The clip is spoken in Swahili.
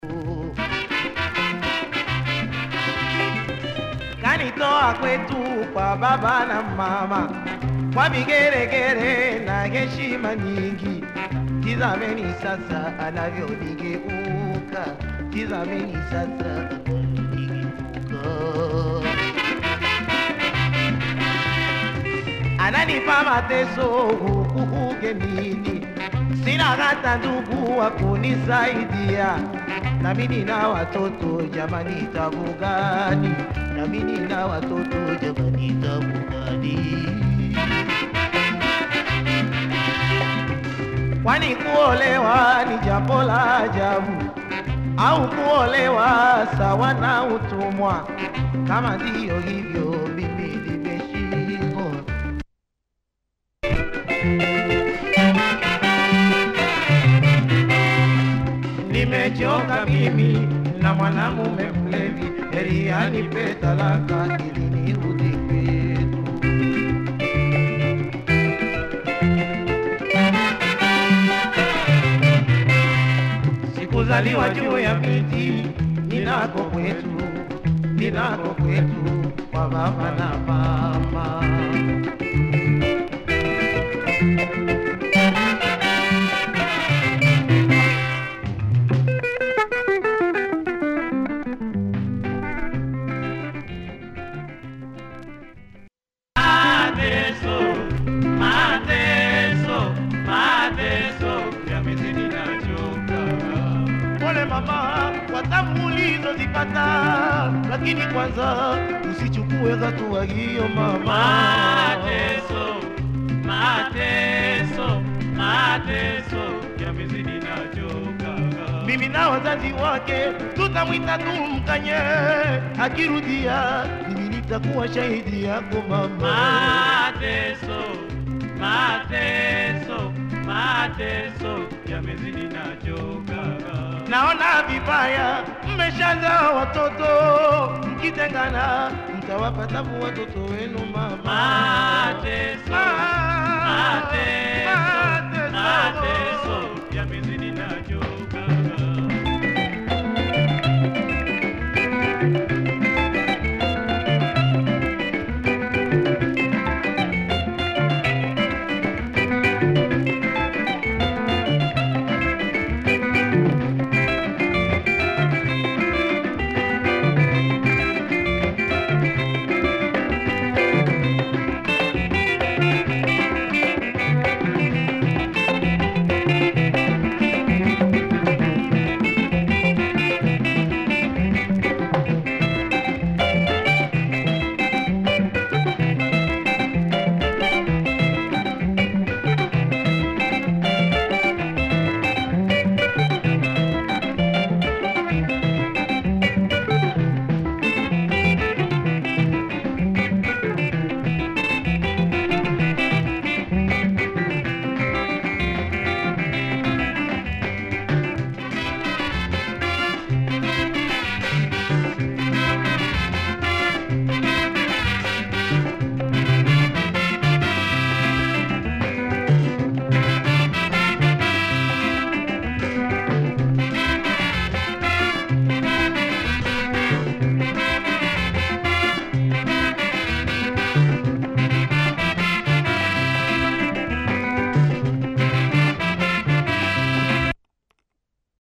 kanitoa kwetu kwa baba na mama kwa vigeregere na heshima nyingi. Tizameni sasa anavyonigeuka, tizameni sasa anavyonigeuka. Ananipa mateso huku ugenini, sina hata ndugu wa kunisaidia. Nami nina watoto jamani, tabu gani? Nami nina watoto jamani, tabu gani? Kwani kuolewa ni jambo la ajabu au kuolewa sawa na utumwa? Kama ndiyo hivyo, mimi nimeshindwa. Nimechoka mimi na mwanamume mlevi, heri anipe talaka ili nirudi kwetu. Sikuzaliwa juu ya miti, ninako kwetu, ninako kwetu kwa baba na mama. Mateso, mateso, mateso yamezidi nachoka. Pole mama kwa tabu ulizozipata, lakini kwanza usichukue hatua hiyo mama. Mateso, mateso, mateso yamezidi nachoka. Mimi na wazazi wake tutamwita tumkanye, akirudia mimi nitakuwa shahidi yako mama. Mateso, mateso, mateso yamezidi nachoka. Naona vibaya, mmeshaza watoto, mkitengana mtawapa tabu watoto wenu mama. Mateso, Ah, mateso,